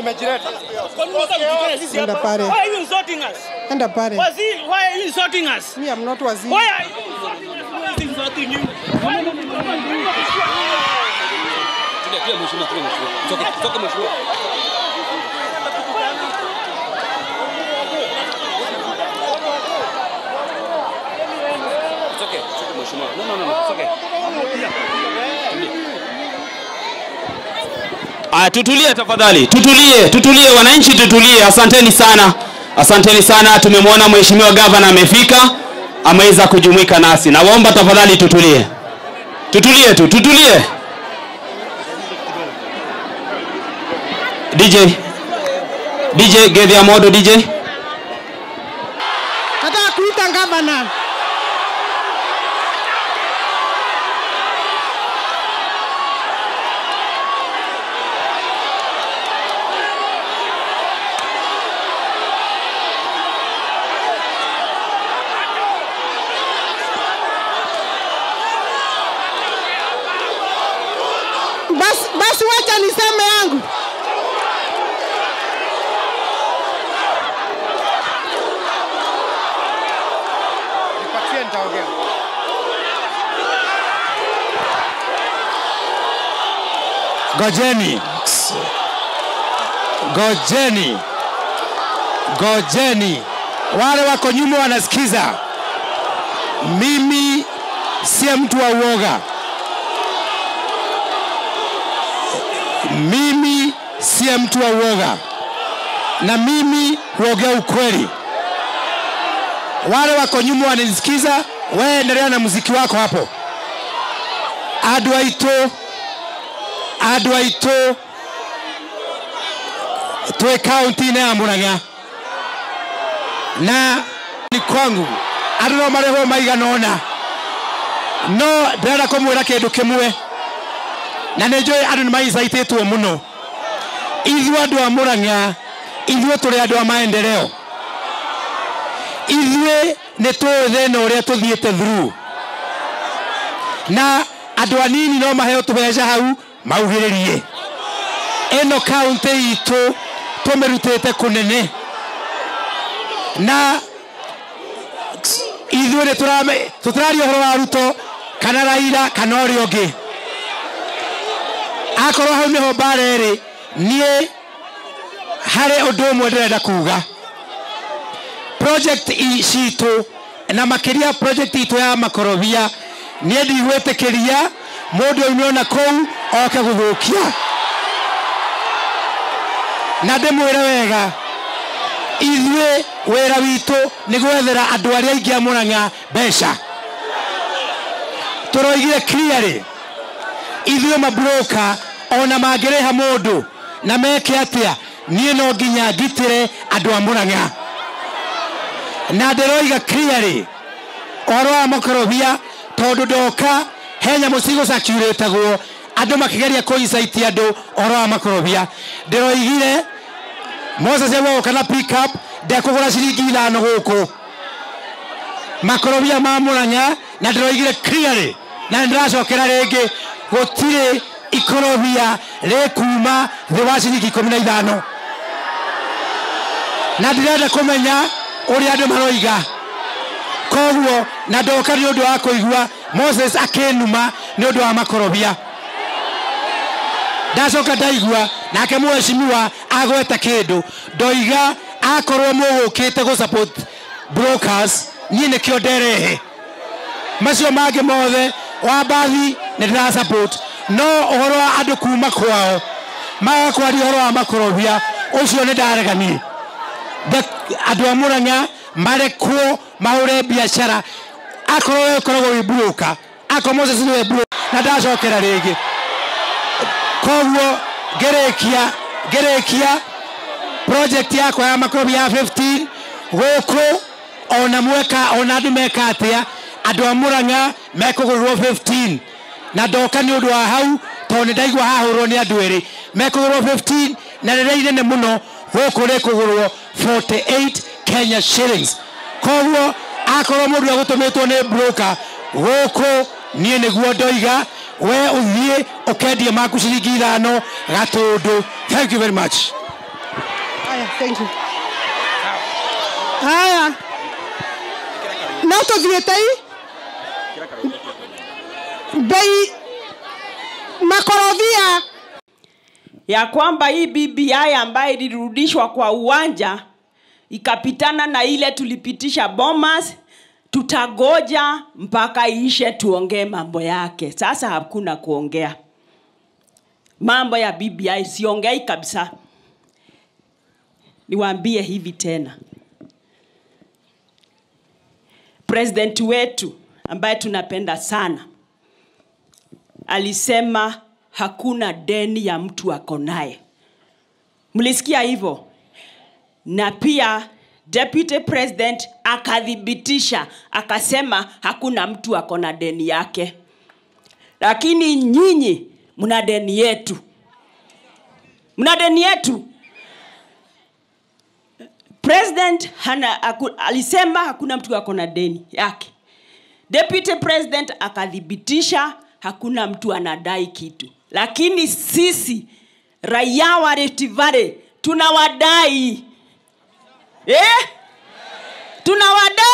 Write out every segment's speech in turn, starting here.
Nimejileta. Kwa nini unataka kutukana sisi Enda hapa? pale. Why are you insulting us? Enda pale. Waziri, why are you insulting us? Me, I'm not waziri. Why are you insulting us? Who is insulting you? Why are you insulting you? Tulia, tulia mheshimiwa, tulia mheshimiwa. Toka, toka mheshimiwa. It's okay, it's okay mheshimiwa. No, no, no, no, it's okay. Aya, tutulie tafadhali, tutulie, tutulie wananchi, tutulie. Asanteni sana, asanteni sana. Tumemwona mheshimiwa gavana amefika, ameweza kujumuika nasi. Nawaomba tafadhali tutulie, tutulie tu, tutulie. DJ, DJ Gedhia Modo, DJ. Nataka kuita gavana. Basi, basi wacha niseme yangu. Nipatie nitaongea. Gojeni, gojeni, gojeni. Wale wako nyuma wanasikiza. Mimi siye mtu wa uoga. Mimi siye mtu wa uoga, na mimi huongea ukweli. Wale wako nyuma wananisikiza, wewe endelea na muziki wako hapo. Andũ aitũ andå aitå twä kaunti-inä ya må rang'a na ni kwangu andå no marehwo maigana ona no ndärenda kå mwä ra kä ndå kä mwe na nä njå andå nä maicaitä two må no ithuä andå a må rang'a ithuä tå rä andå a maendeleo ithuä nä tå thä na å rä a tå thiä te through na andå anini no maheo tå beca hau maugä rä rie ä no kauntä itå tå mä rutä te kå nene na ithuä nä tå tararia å horo wa ruto kana raira kana å rä å ngä akorwo hau nä ho mbara ä niä harä å ndå å mwe ndärenda kuga project i- citå na makä ria project itå ya makorobia niä ndigwä tä kä ria må ndå aume ona kåu oke gå thå kia na ndä mwä re wega ithuä wä ra witå nä gwethera andå arä a aingä a må rang'a mbeca tå roigire clearly ithuä mabroka ona mangä rä ha må ndå na meke atä a niä no nginya ngitä re andå a må rang'a na ndä roiga clearly ũhoro wa makorobia tondå ndoka he nyamå cigå cirä tagwo andå makä kũicaitia andå ũhoro wa makorobia ndä roigire moses egwogo kana pickup ndekå gå ra ciringi ithano gå kå makorobia ma må rang'a na ndä roigire clearly na nä ndä racokera rä ngä gå tirä ikorobia rä kuma thä wa ciringi ikå mi na ithano na ndä renda kå menya å rä a andå maroiga koguo na ndoka nä å ndå wa kå igua moses akä numa nä å ndå wa makorobia ndacoka ndaigua nake mwecimiwa agweta kä ndå ndoiga akorwo må gå kä te gå support brokers niä nä kä o nderehe macio mangä mothe wa mbathi nä ndä ra support no å horo wa andå kuma kwao magakwaria å horo wa makorobia å cio nä ndareganie Nde- andå a må rang'a marekwo mahå re biacara akorwo we koragwo wä broka akorwo moses nä we broka na ndacokera rä ngä koguo ngärĩkia ngĩrĩkia project yakwa ya makorobia ya 15 gũkũ ona mweka ona andũ meka atĩa andũ a mũrang'a mekũgũrĩrwo 15 na ndoka nĩ ũndũ wa hau tondũ nĩ ndaigua hahũrwo nĩ andũ erĩ mekũgũrĩrwo 15 na rĩrĩa inene mũno gũkũ rĩkũgũrwo 48 kenya shillings koguo akorwo mũndũ agũtũmĩtwo nĩ broker gũkũ niĩ nĩguo ndoiga we ũthiĩ ũkendie maku ciringi ithano gatũndũ thank you very much Haya, thank you. Haya. No tũthiĩte i bei makorobia ya kwamba hii BBI ambayo ilirudishwa kwa uwanja ikapitana na ile tulipitisha Bomas, tutagoja mpaka iishe tuongee mambo yake. Sasa hakuna kuongea mambo ya BBI, siongei kabisa. Niwaambie hivi tena, president wetu ambaye tunapenda sana alisema hakuna deni ya mtu ako naye. Mlisikia hivyo? Na pia deputy president akathibitisha akasema hakuna mtu ako na deni yake, lakini nyinyi mna deni yetu, mna deni yetu. President hana, aku, alisema hakuna mtu ako na deni yake. Deputy president akathibitisha hakuna mtu anadai kitu, lakini sisi raia wa Rift Valley tunawadai eh? tunawada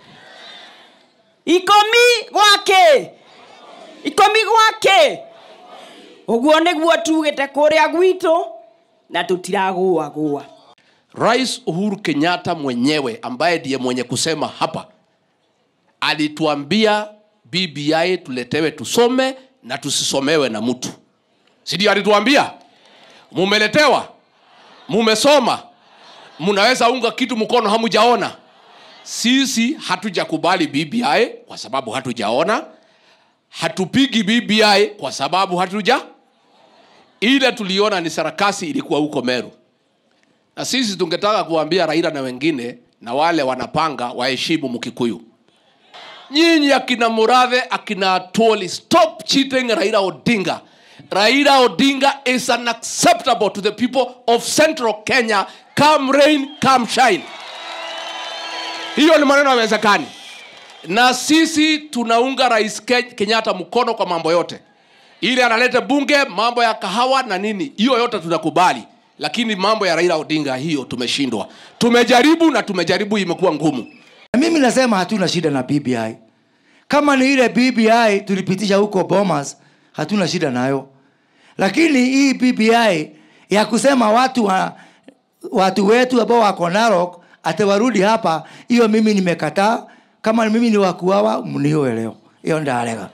ikomi gwake ikomi gwake ũguo nĩguo tugĩte kũrĩa gwitũ na tũtiragũa gũa Rais Uhuru Kenyatta mwenyewe ambaye ndiye mwenye kusema hapa alituambia BBI tuletewe tusome na tusisomewe na mtu, si ndio? Alituambia mumeletewa, mumesoma, mnaweza unga kitu mkono hamujaona. Sisi hatujakubali BBI kwa sababu hatujaona, hatupigi BBI kwa sababu hatuja ile tuliona ni sarakasi ilikuwa huko Meru na sisi tungetaka kuambia Raila na wengine na wale wanapanga waheshimu Mkikuyu. Nyinyi akina Murathe, akina Atwoli, stop cheating Raila Odinga. Raila Odinga is unacceptable to the people of Central Kenya, come rain, come shine. Hiyo ni maneno yawezekani, na sisi tunaunga Rais Ke- Kenyatta mkono kwa mambo yote, ili analete bunge, mambo ya kahawa na nini, hiyo yote tunakubali lakini mambo ya Raila Odinga hiyo tumeshindwa. Tumejaribu na tumejaribu, imekuwa ngumu. Na mimi nasema hatuna shida na BBI. Kama ni ile BBI tulipitisha huko Bomas, hatuna shida nayo, lakini hii BBI ya kusema watu wa, watu wetu ambao wako Narok ati warudi hapa, hiyo mimi nimekataa. Kama mimi ni wakuawa, mniue leo, hiyo ndalega.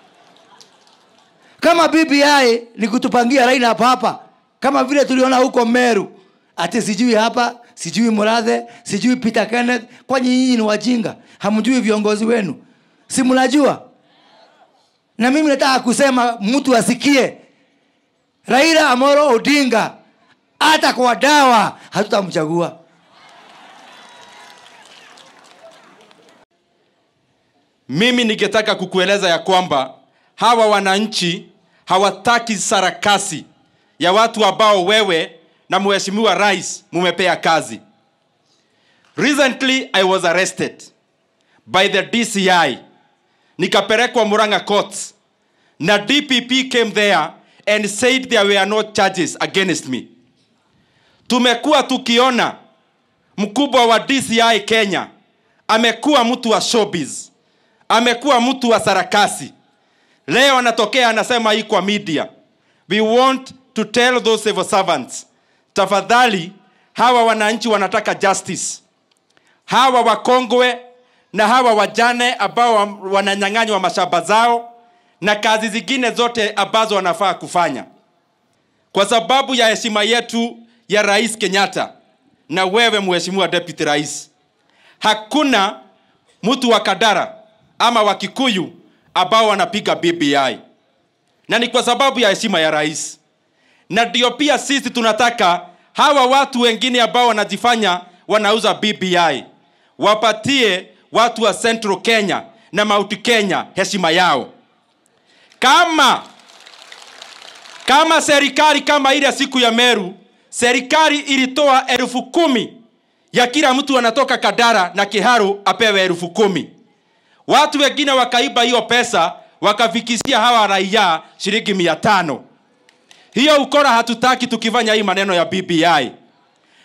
Kama BBI ni kutupangia Raila hapa hapa, kama vile tuliona huko Meru, ati sijui hapa, sijui Murathe, sijui Peter Kenneth. Kwani nyinyi ni wajinga? Hamjui viongozi wenu? Si mnajua? Na mimi nataka kusema mtu asikie, Raila Amolo Odinga hata kwa dawa hatutamchagua. mimi ningetaka kukueleza ya kwamba hawa wananchi hawataki sarakasi ya watu ambao wewe na mheshimiwa rais mumepea kazi recently i was arrested by the dci nikapelekwa muranga courts na dpp came there and said there were no charges against me tumekuwa tukiona mkubwa wa dci kenya amekuwa mtu wa showbiz amekuwa mtu wa sarakasi leo anatokea anasema hii kwa media we want to tell those civil servants tafadhali hawa wananchi wanataka justice hawa wakongwe na hawa wajane ambao wa- wananyang'anywa mashamba zao na kazi zingine zote ambazo wanafaa kufanya kwa sababu ya heshima yetu ya rais kenyatta na wewe mheshimiwa deputy rais hakuna mtu wa kadara ama wa kikuyu ambao wanapiga bbi na ni kwa sababu ya heshima ya rais na ndio pia sisi tunataka hawa watu wengine ambao wanajifanya wanauza bbi wapatie watu wa central kenya na mauti kenya heshima yao kama kama serikali kama ile siku ya meru serikali ilitoa elfu kumi ya kila mtu anatoka kadara na kiharu apewe elfu kumi watu wengine wakaiba hiyo pesa wakafikisia hawa raia shilingi mia tano hiyo ukora hatutaki tukifanya hii maneno ya bbi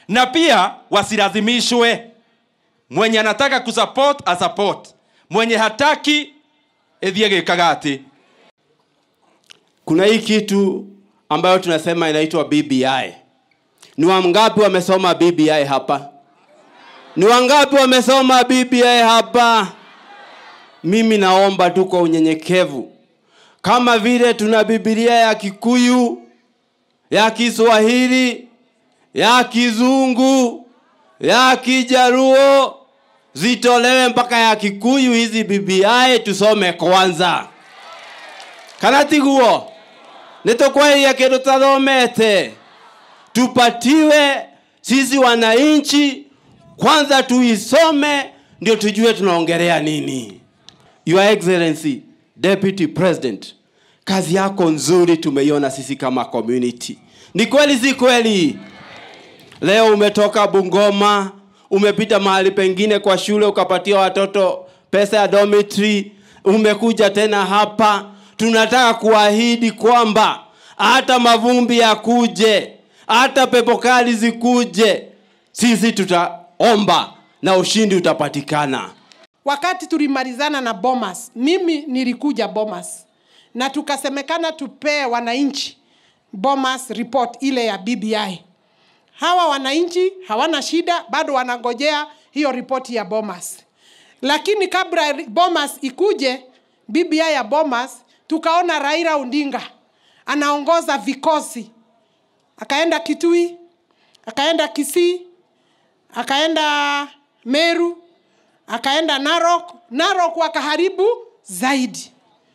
na pia wasilazimishwe mwenye anataka kusupport asupport mwenye hataki ethie gĩkaga atĩ kuna hii kitu ambayo tunasema inaitwa bbi ni wangapi wamesoma bbi hapa ni wangapi wamesoma bbi hapa mimi naomba tu kwa unyenyekevu kama vile tuna bibilia ya kikuyu ya kiswahili ya kizungu ya kijaruo zitolewe mpaka ya kikuyu hizi bbi tusome kwanza kana tiguo nĩtũkweria kĩndũ tathomete tupatiwe sisi wananchi kwanza tuisome ndio tujue tunaongelea nini your excellency deputy president kazi yako nzuri tumeiona sisi kama community ni kweli si kweli leo umetoka bungoma umepita mahali pengine kwa shule ukapatia watoto pesa ya dormitory umekuja tena hapa tunataka kuahidi kwamba hata mavumbi yakuje hata pepo kali zikuje sisi tutaomba na ushindi utapatikana wakati tulimalizana na Bomas, mimi nilikuja Bomas na tukasemekana tupee wananchi Bomas report ile ya BBI. Hawa wananchi hawana shida, bado wanangojea hiyo ripoti ya Bomas. Lakini kabla Bomas ikuje, BBI ya Bomas, tukaona Raila Odinga anaongoza vikosi, akaenda Kitui, akaenda Kisii, akaenda Meru, akaenda Narok. Narok wakaharibu zaidi.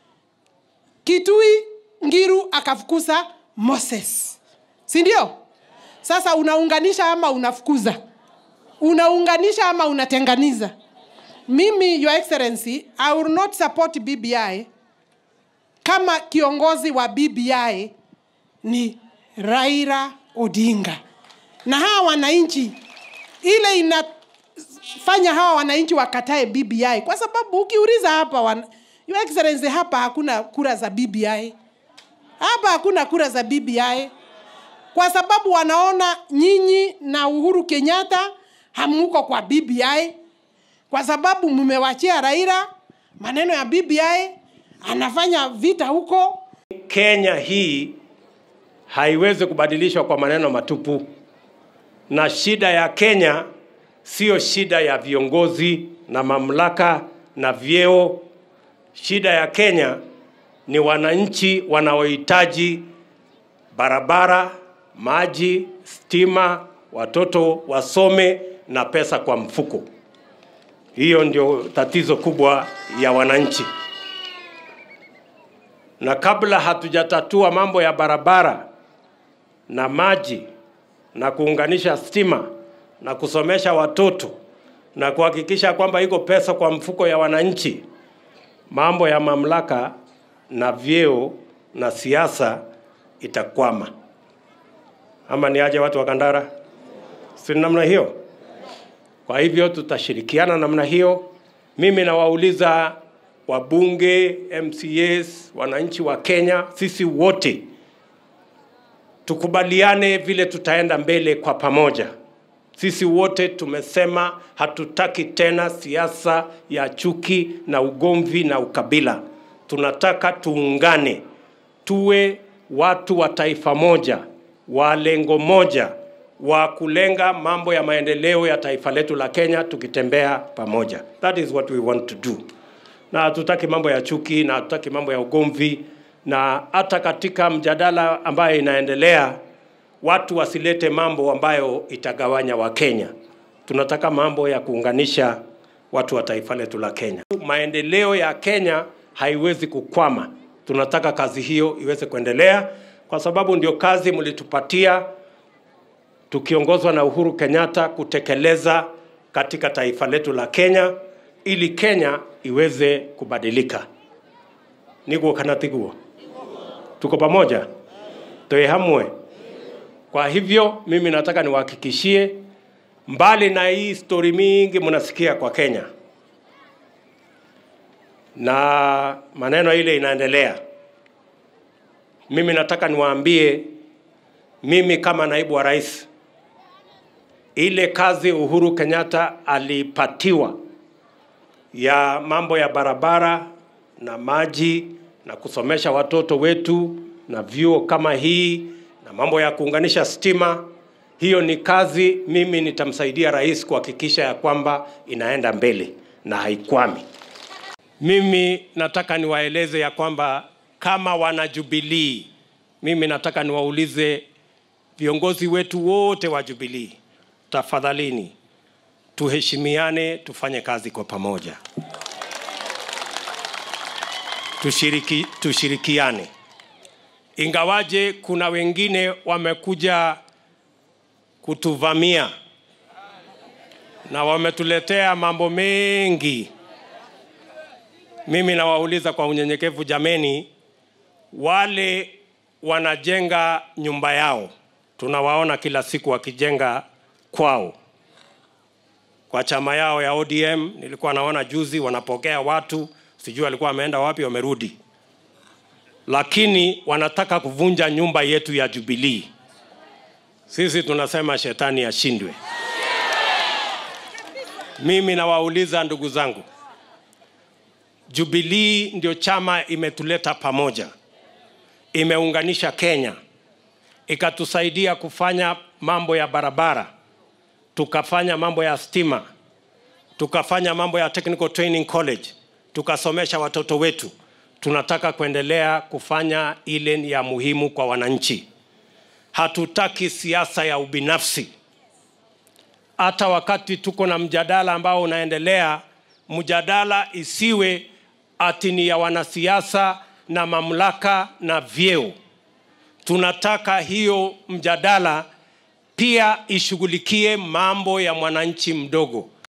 Kitui Ngiru akafukuza Moses, si ndio? Sasa unaunganisha ama unafukuza? Unaunganisha ama unatenganiza? Mimi, Your Excellency, I will not support BBI kama kiongozi wa BBI ni Raila Odinga, na hawa wananchi ile inafanya hawa wananchi wakatae BBI kwa sababu ukiuliza hapa wan... Your Excellency, hapa hakuna kura za BBI, hapa hakuna kura za BBI kwa sababu wanaona nyinyi na Uhuru Kenyatta hamuko kwa BBI kwa sababu mmewachia Raila maneno ya BBI, anafanya vita huko. Kenya hii haiwezi kubadilishwa kwa maneno matupu, na shida ya Kenya sio shida ya viongozi na mamlaka na vyeo. Shida ya Kenya ni wananchi wanaohitaji barabara, maji, stima, watoto wasome na pesa kwa mfuko. Hiyo ndio tatizo kubwa ya wananchi. Na kabla hatujatatua mambo ya barabara na maji na kuunganisha stima na kusomesha watoto na kuhakikisha kwamba iko pesa kwa mfuko ya wananchi, mambo ya mamlaka na vyeo na siasa itakwama. Ama ni aje watu wa Kandara? Si namna hiyo? Kwa hivyo tutashirikiana namna hiyo. Mimi nawauliza wabunge, MCAs, wananchi wa Kenya, sisi wote tukubaliane vile tutaenda mbele kwa pamoja. Sisi wote tumesema hatutaki tena siasa ya chuki na ugomvi na ukabila. Tunataka tuungane, tuwe watu wa taifa moja, wa lengo moja, wa kulenga mambo ya maendeleo ya taifa letu la Kenya tukitembea pamoja. That is what we want to do. Na hatutaki mambo ya chuki na hatutaki mambo ya ugomvi, na hata katika mjadala ambayo inaendelea watu wasilete mambo ambayo itagawanya Wakenya. Tunataka mambo ya kuunganisha watu wa taifa letu la Kenya. Maendeleo ya Kenya haiwezi kukwama. Tunataka kazi hiyo iweze kuendelea, kwa sababu ndio kazi mlitupatia tukiongozwa na Uhuru Kenyatta kutekeleza katika taifa letu la Kenya ili Kenya iweze kubadilika. Niguo kana tiguo? Tuko pamoja, toe hamwe. Kwa hivyo mimi nataka niwahakikishie, mbali na hii stori mingi mnasikia kwa Kenya na maneno ile inaendelea, mimi nataka niwaambie, mimi kama naibu wa rais ile kazi Uhuru Kenyatta alipatiwa ya mambo ya barabara na maji na kusomesha watoto wetu na vyuo kama hii na mambo ya kuunganisha stima, hiyo ni kazi mimi nitamsaidia rais kuhakikisha ya kwamba inaenda mbele na haikwami. Mimi nataka niwaeleze ya kwamba kama wana Jubilee, mimi nataka niwaulize viongozi wetu wote wa Jubilee, tafadhalini tuheshimiane, tufanye kazi kwa pamoja, tushiriki, tushirikiane. Ingawaje kuna wengine wamekuja kutuvamia na wametuletea mambo mengi, mimi nawauliza kwa unyenyekevu, jameni, wale wanajenga nyumba yao, tunawaona kila siku wakijenga kwao kwa chama yao ya ODM. Nilikuwa naona juzi wanapokea watu, sijui walikuwa wameenda wapi, wamerudi, lakini wanataka kuvunja nyumba yetu ya Jubilee. Sisi tunasema shetani ashindwe. Mimi nawauliza ndugu zangu, Jubilee ndio chama imetuleta pamoja, imeunganisha Kenya, ikatusaidia kufanya mambo ya barabara, tukafanya mambo ya stima, tukafanya mambo ya technical training college, tukasomesha watoto wetu. Tunataka kuendelea kufanya ile ya muhimu kwa wananchi. Hatutaki siasa ya ubinafsi. Hata wakati tuko na mjadala ambao unaendelea, mjadala isiwe ati ni ya wanasiasa na mamlaka na vyeo. Tunataka hiyo mjadala pia ishughulikie mambo ya mwananchi mdogo